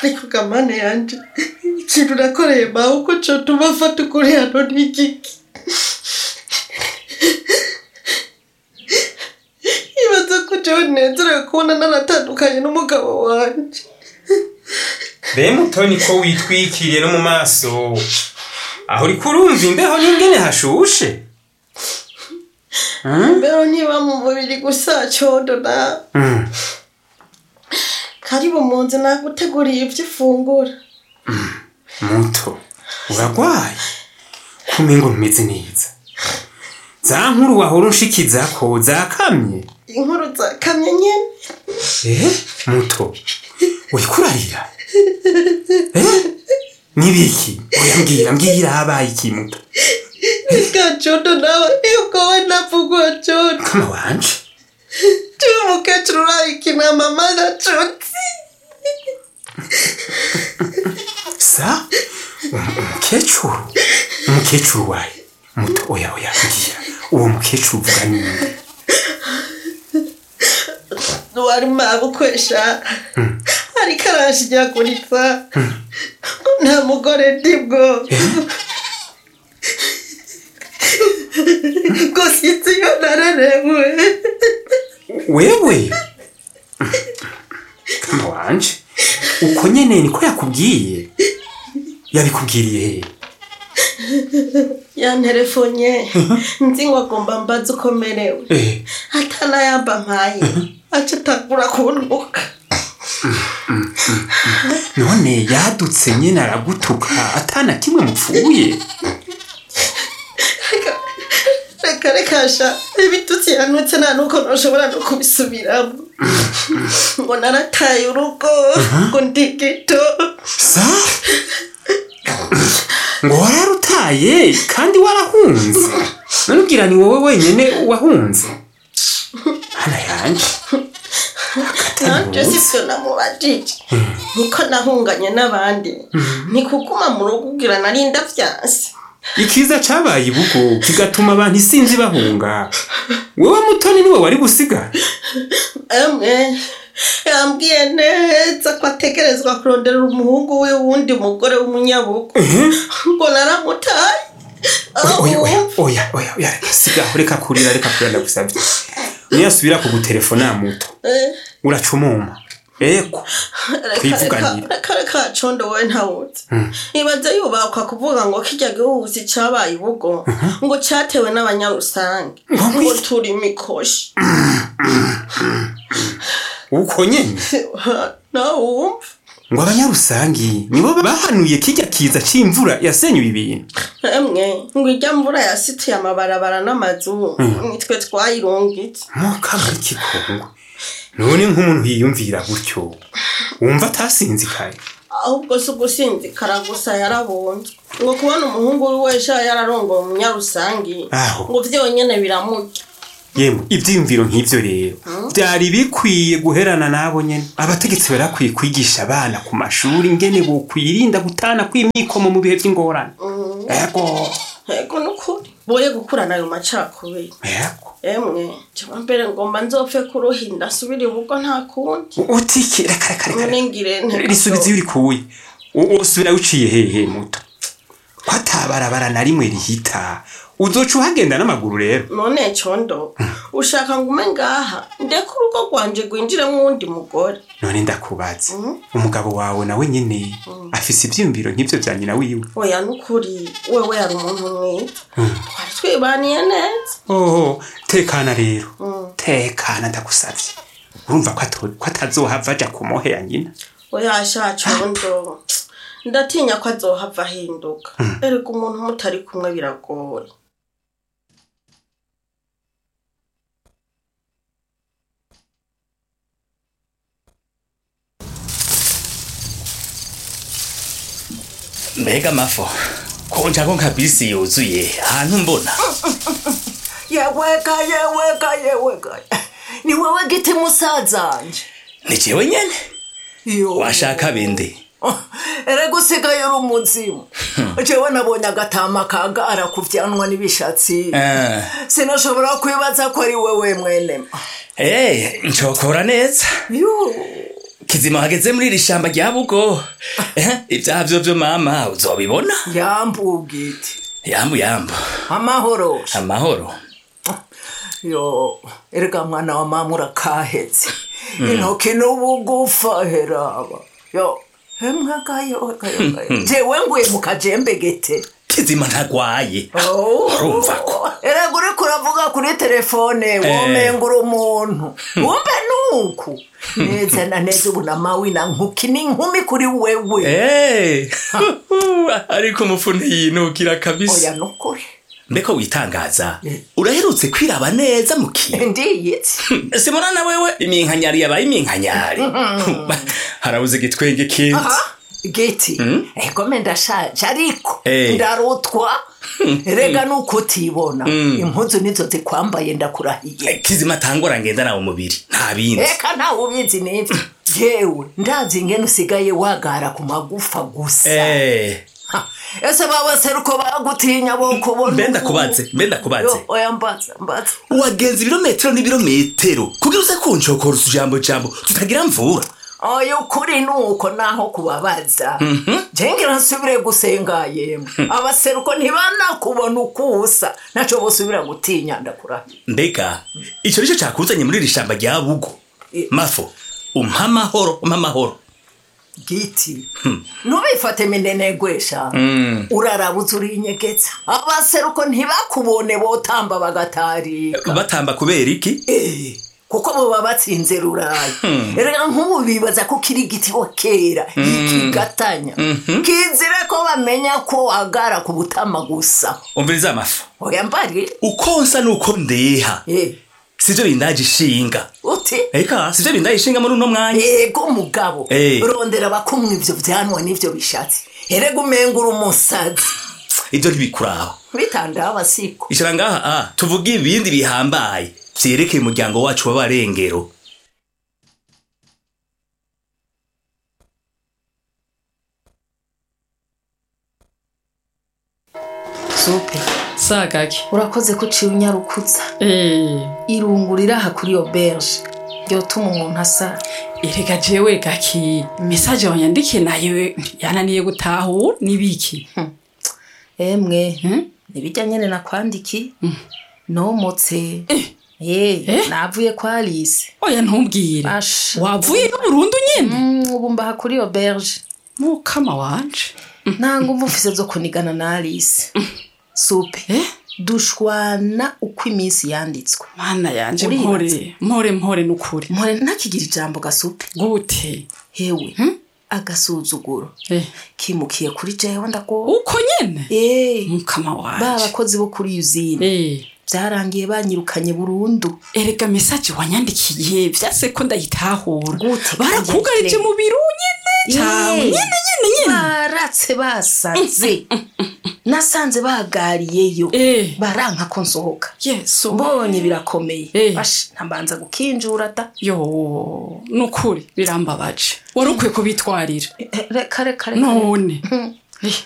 ariko gamane yanje ikintu nakoreye mawe uko cotuma afata ukuri hano ni igiki ibaza ko jewe nezerewe kubona naratandukanye n'umugabo wanje be mutoni ko witwikiriye no mu maso aho uri kurumva imbeho n'ingene hashushe mbeho ntiba mu mubiri gusa codo na Mm. karibu mu nzu naguteguriye ivyo ufungura muto uragwaye kumengo ntumeze neza za nkuru wahora unshikizako zakamye inkuru zakamye nyene eh muto uriko urarira eh nibiki oya mbwira mbwira habaye iki muto Ika codo nawe yuko we navugwa codo kama wanje tuwe umukecuru urayikina mama gacutsi sa Um- umukecuru umukecuru wawe muto oya oya mbwira uwo mukecuru uvuga ninde wari mabukwesha ariko arashinyaguriza nta mugore ndibwo ngo sinzi iyo narerewe wewe kama wanje uko nyene niko yakubwiye yabikubwiriye he yanterefonye nzi ngo agomba mbaze uko merewe eh atanayamba mpaye aca atangura kuntuka none yadutse nyene aragutuka atana kimwe mupfuye Reka- reka reka sha ibitutsi yanutse nta nuko ntushobora no kubisubiramo ngo narataye urugo ngo ndi gito sa ngo wararutaye kandi warahunze none ubwira ni wowe wenyene wahunze hana yanje nanje sivyo namubajije niko nahunganye n'abandi nikuguma mu rugo ugira nari ndavyanse ikiza cabaye ibugo kigatuma abantu isinzi bahunga wewe mutoni niwe wari gusiga emwe yambwiye neza ko ategerezwa kurondera umuhungu we wundi mugore w'umunyabugo ngo naramutaye aho oya oya wumva oya oya oya reka sigaho reka kurira reka kurira ndagusavye niyasubira kugutelefona muto Eh, uracumuma eko reka Twivuganire. reka reka reka condo wowe ntawuzi ibaze yubakwa kuvuga ngo kirya gihuhusi cabaye ibugo ngo catewe n'abanyarusange Ngo ngo iki? turi mikoshi uko nyene nawe wumva ngo abanyarusangi nibo bahanuye kirya kiza c'imvura yasenyuye ibintu emwe ngo ijya mvura yasituye amabarabara n'amazu nitwe twayirungitse mukamuri kikongwe none nk'umuntu yiyumvira gutyo wumva atasinzikaye ahubwo si ugusinzikara gusa yarabunzwe ngo kubona umuhungu wiwe sha yararongoye umunyarusangi Aho. ngo vyonyene biramurya yemwe ivyiyumviro nk'ivyo rero vyari bikwiye guherana nabo nyene abategetsi barakwiye kwigisha abana ku mashuri ingene bokwirinda gutana kw'imyikomo mu bihe vy'ingorane ego ego nukuri boye gukurana ayo macakubiri ego emwe jaba mbere ngomba nzopfe kuruhinda asubire ubugo nta kundi utiki reka reka reka none ngire nte risubiza iyo urikuye usubira uciye hehe muto ko atabarabara na rimwe rihita uzoca uhagenda n'amaguru rero none condo ushaka ngume ngaha ndeke urugo rwanje rwinjiremwo uwundi mugore none ndakubaza umugabo wawe nawe nyene afise ivyiyumviro nk'ivyo vya nyina wiwe oya nukuri wewe yari umuntu mwiza twari twibaniye neza oho tekana rero tekana ndagusavye urumva ko ato- ko atazohava aja ku mohe ya nyina oya sha condo ndatinya ko azohava ahinduka erega umuntu mutari kumwe biragoye mbega amafo konja ko nka bisi yuzuye ahantu mbona yeweka yeweka yeweka ni wewe giti musazanje ni jewe nyene yo washaka bindi erega usigaye uri umuzimu jewe nabonye agatama kagara kuvyanwa n'ibishatsi Eh. sinashobora kwibaza ko ari wewe mwenema Eh, ncokora neza yo kizima wageze muri iri shamba rya bugo Eh, ibyaha vyo vyo mama uzobibona yambugiti yambu yambu amahoro amahoro yo erega mwana wa mama urakahetse intoki n'ubugufa heraba yo hemwe gayo gayo gayo jewe nguye mu kajembegete kizima ntagwaye Oh. urumva ko erega uriko uravuga kuri telefone womenga uri umuntu wumve nuku neza na neza ubu na mawina nkuki n'inkumi kuri wewe Eh, ariko umufu ntiyinukira kabisa oya nukuri mbeko witangaza uraherutse kwiraba neza mu kintu ndiyitse simona na wewe iminkanyari yabaye iminkanyari harabuze igitwenge kinzi aha giti egome ndashaje ariko Eh. ndarutwa rega nuko utibona impuzu nizo zikwambaye ndakurahiye kizima atangora ngenda nawe umubiri nta bindi reka ntawe ubizi nibyo yewe ndazi ingene usigaye wagara ku magufa gusa Eh, Ha, ese babaseruko bagutinya bo kubona mbe ubu? ndakubaze mbe ndakubaze Yo, oya mbaza mbaza wagenza ibirometero n'ibirometero kugira uze kunshokora utujambo jambo tutagira mvura oya ukuri nuko naho kubabaza jengira nsubire gusenga yemwe abaseruko ntibanakubona ukusa naco bosubira gutinya ndakurahiye mbega icyo nicyo cyakuzanye muri iri shamba rya bugo Eh. mafo umpa amahoro umpa amahoro giti ntubifate minenegwesha urarabuza urinyegeza abaseruko ntibakubone botamba bagatarika batamba kubera iki Eh, kuko boba batsinze rurayi erega nk'ubu bibaza ko kiri igitibo kera ikigatanya kizire ko bamenya ko wagara ku butama gusa umviriza amafu oya mbari uko nsa nuko ndeha Eh, sivyo bindaje ishinga uti eka sivyo bindaje ishinga muri uno mwanya yego umugabo Eh. rondera abakumwa ivyo vyanwa n'ivyo bishatse erega umenga uri umusazi ivyo ntibikuraho bitandaho abasiko ishira ngaha ah, tuvuge ibindi bihambaye vyerekeye umuryango wacu w'abarengero supe sagaki urakoze ko uciye unyarukuza eh irungu riri aha kuri iyo berge ryotuma umuntu asara erega jewe gaki message wanyandikiye nayo yananiye gutahura nibiki emwe Hmm? ntibijya nyine nakwandikiye nomotse Eh. Eh, navuye kwa alice oya ntumbwire Asha. wavuye no burundu nyene Mm, ubu mbaha kuri iyo berge mukama wanje nta nguvu mfise zo kunigana na alice supe eh dushwana uko iminsi yanditswe mana yanje Uribaza. mpore mpore mpore nukuri mpore ntakigira ijambo gasupe gute hewe agasuzuguro eh kimukiye kuri jewe ndago uko nyene Eh, mukama ba wanje bakozi bo kuri usine eh byarangiye banyirukanye burundu erega message wanyandikiye vyase ko ndayitahura Gute barakugarije kandi mu biro nyene cawe Eh. nyene nyene nyene baratse basaze nasanze bagariyeyo eh baranka ko nsohoka yesu mbonye birakomeye Eh. bashe ntambanza gukinjura da yo nukuri birambabaje wari ukwiye kubitwarira Eh, reka reka reka none Hmm. Eh,